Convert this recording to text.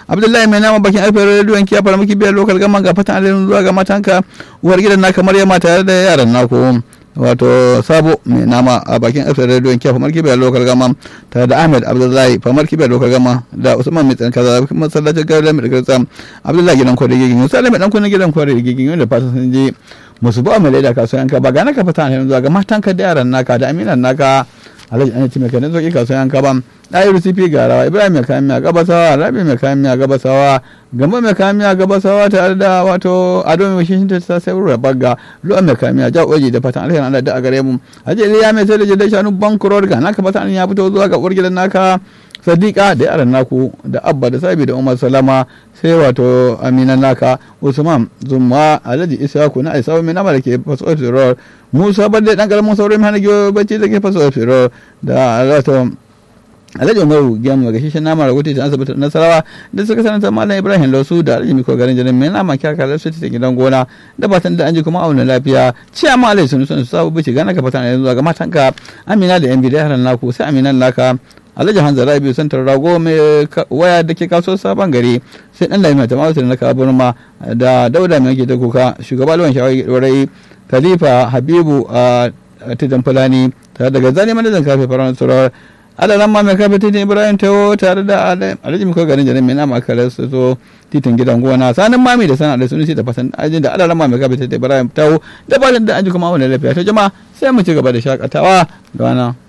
abdullahi mai nama bakin alfahar rediyon kiya fara miki biyar lokal gaman ga fatan alheri zuwa ga matanka uwar gidan naka maryama tare da yaran naku wato sabo mai nama a bakin alfahar rediyon kiya famar kibiyar lokal gama tare da ahmed abdullahi famar kibiyar lokal gama da usman mai tsanka da masallacin gari mai kirsa abdullahi gidan kwarai gigin yau sai mai dan kunan gidan kwarai gigin yau da fatan sun je musu ba mai laida kasuwan ka ba ga naka fatan alheri zuwa ga matanka da yaran naka da aminan naka alhaji an ci mai kanin zoki kasuwan ka ba ɗayi rusifi ga rawa ibrahim mai kayan miya gabasawa rabi mai kayan miya gabasawa gamba mai kayan miya gabasawa tare da wato ado mai shi ta sai rura bagga lu'a mai kayan miya ja oji da fatan alheri Allah da a gare mu haje iliya mai sai da jidda shanu bankuror ga naka fatan ya fito zuwa ga uwar gidan naka sadiqa da yaran naku da abba da sabi da umar salama sai wato aminan naka usman zumma alhaji isaku na aisawa mai nama da ke faso firor musa badde dan karamin saurin hana giyo bacci da ke faso firor da wato alhaji umaru gyamu ga shishin nama rahoto ta asibitin nasarawa da suka sanata malam ibrahim lausu da alhaji miko garin jarin mai nama kyaka da su ta gidan gona da fatan da an ji kuma auna lafiya ciya ma alhaji sunu sunu sabu bici gana ka fatan yanzu ga matanka amina da yan bidai haran naku sai aminan naka alhaji hanzara biyu santar rago mai waya da ke kaso sabon gari sai dan lamina ta mawata da na kaburma da dauda mai da kuka shugaba lawan shawarai khalifa habibu a tijan fulani tare da gazali manajan kafe faransuwar adalan ma mai kafa titin ibrahim tawo tare da alhaji miko garin jarin mai nama kare su zo titin gidan gona sanin mami da sana da sunusi da fasan ajin da adalan ma mai kafa titin ibrahim tawo da balin da an ji kuma wani lafiya ta jama'a sai mu ci gaba da shakatawa da wannan